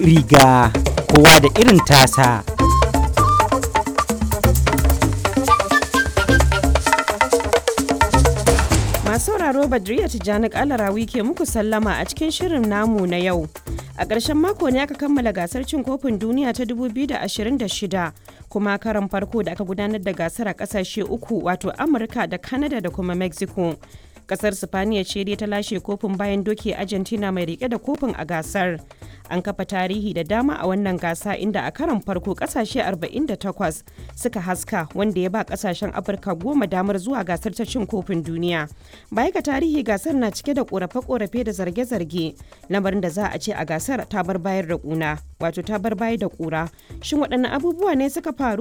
riga kowa da irin tasa. Masu sauraro Badriya Tijjani Kalarawi ke muku sallama a cikin shirin namu na yau. A ƙarshen mako ne aka kammala gasar cin kofin duniya ta 2026 kuma karan farko da aka gudanar da gasar a ƙasashe uku wato Amurka da Canada da kuma Mexico. Ƙasar Sifaniya ce dai ta lashe kofin bayan doke Argentina mai rike da kofin a gasar. An kafa tarihi da dama a wannan gasa inda a karan farko ƙasashe 48 suka haska wanda ya ba ƙasashen Afirka goma damar zuwa gasar ta cin kofin duniya. Baya ga tarihi gasar na cike da ƙorafe-ƙorafe da zarge-zarge lamarin da za a ce a gasar ta bar bayar da ƙuna wato ta bar bayar da ƙura. Shin waɗanne abubuwa ne suka faru